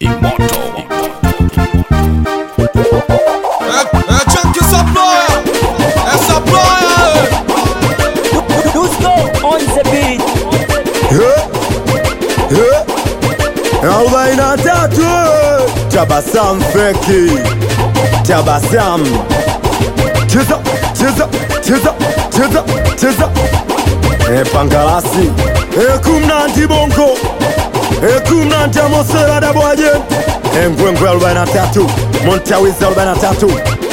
É, é tchan que essa ploia, essa ploia, Dusko on the beat. arobaini na tatu tabasamu feki tabasamu cheza cheza cheza cheza cheza e pangalasi e kumnanti bongo e kumnanti amosera dabwaje e ngwengwe arobaini na tatu montawizi arobaini na tatu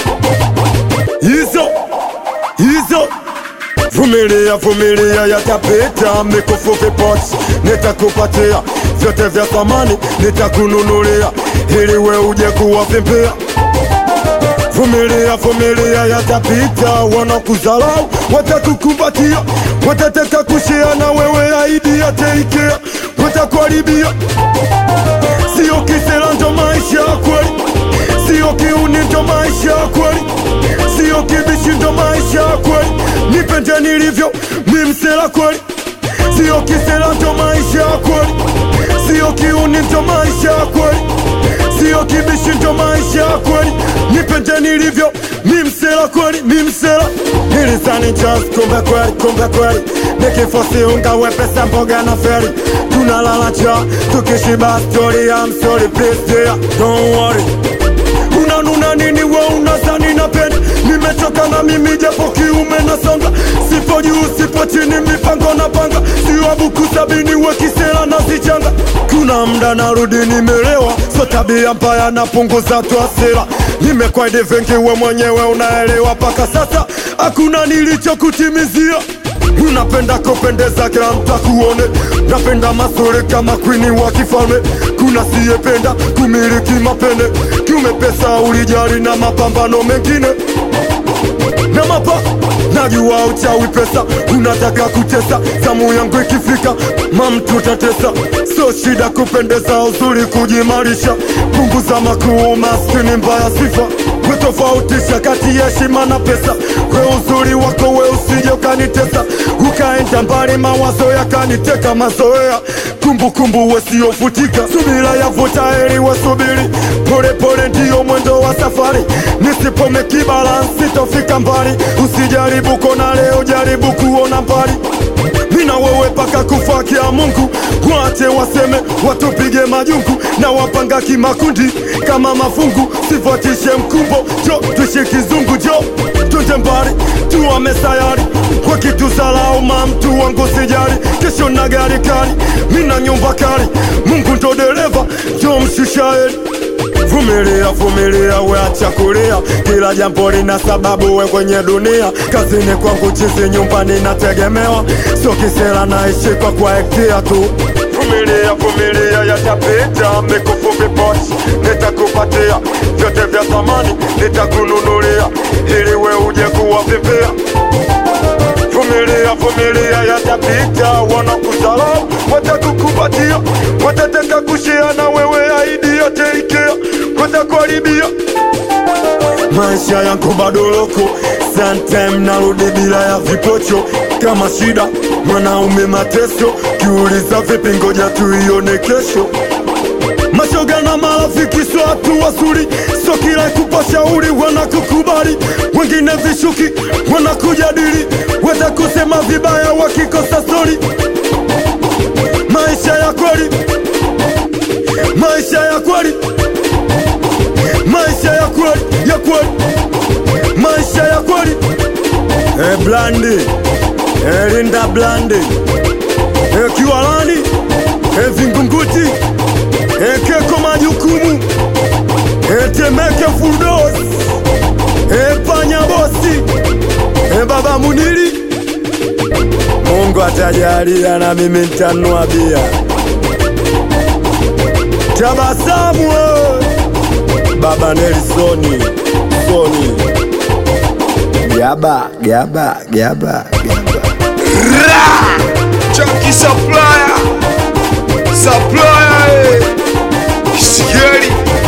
hizo hizo Vumilia, vumilia, yatapita. Mikufu vipochi nitakupatia, vyote vya thamani nitakununulia, ili we uje kuwavimbia. Vumilia, vumilia, yatapita. Wanakuzalau watakukumbatia, watataka kushia na wewe, aidi yataikea, watakuharibia. Sio kisela, ndo maisha ya kweli, sio kiuni, ndo maisha ya kweli, sio kibishi, ndo maisha ya kweli. Nipende nilivyo, mi msela kweli, sio kisela, ndo maisha ya kweli, sio kiuni, ndo maisha ya kweli, sio kibishi, ndo maisha ya kweli. Nipende nilivyo, mi msela kweli, mi msela nilisani just kumbe kweli, kumbe kweli nikifosi unga wepesa mboga na feri tunalala cha tukishiba story I'm sorry please dear don't worry unanuna nini we unazani napenda nimechoka na mimi japo kiume na songa sipo juu sipo chini mipango na panga siwabuku sabini we kisela na zichanga kuna mda narudi nimelewa so tabia mbaya napunguza tu hasira nimekwaidi vingi we mwenyewe unaelewa mpaka sasa hakuna nilichokutimizia unapenda kupendeza kila mtu akuone napenda mazuri kama kwini wa kifalme kuna siyependa kumiliki mapene kiume pesa ulijali na mapambano mengine na mapa najua uchawi pesa unataka kutesa zamu yangu ikifika mamtu tatesa so shida kupendeza uzuri kujimarisha punguza makuu maskini mbaya sifa wetofautisha kati ya heshima na pesa we uzuri wako we usije ukanitesa ukaenda mbali mawazo yakaniteka mazoea kumbukumbu wesiofutika subira yavuta heri wasubiri polepole ndiyo mwendo wa safari nisipomeki balansi tofika mbali usijaribu kona leo jaribu kuona mbali mina wewe paka kufa kia Mungu, wache waseme watupige majungu na wapanga kimakundi kama mafungu, sifuatishe mkumbo, jo tuishi kizungu, jo twende mbali tuame sayari kwa kitu zalau ma mtu wangu sijali, kesho na gari kali, mina nyumba kali, Mungu ndo dereva, jo mshushaeli Vumilia, vumilia, we acha kulia, kila jambo lina sababu, we kwenye dunia. Kazini kwangu chizi, nyumbani nategemewa, sio kisela, naishi kwa kuaektia tu. Vumilia, vumilia, yatapita, mikufu vipochi nitakupatia, vyote vya thamani nitakununulia, ili we uje kuwavimbia. Vumilia, vumilia, yatapita, wanakuzalau watakukumbatia, watataka kushia na wewe, aidi yote ikea, watakuharibia maisha yangu bado loko, sometime narudi bila ya vipocho, kama shida mwanaume mateso, kiuliza vipi, ngoja tuione kesho mashoga na marafiki sio watu wazuri, sio kila kupa shauri wanakukubali, wengine vishuki wanakujadili, watakusema vibaya wakikosa stori. Maisha ya kweli, maisha ya kweli, maisha ya kweli, ya kweli, maisha ya kweli. E blandi, e linda blandi, e kiwalani, e vingunguti ekeko majukumu etemeke fuldos epanya bosi ebaba munili Mungu atajalia na mimi nitanua bia tabasamu we. baba Nelisoni Soni gaba gaba gaba gaba Chunky supplier, supplier, eh. Sigeli,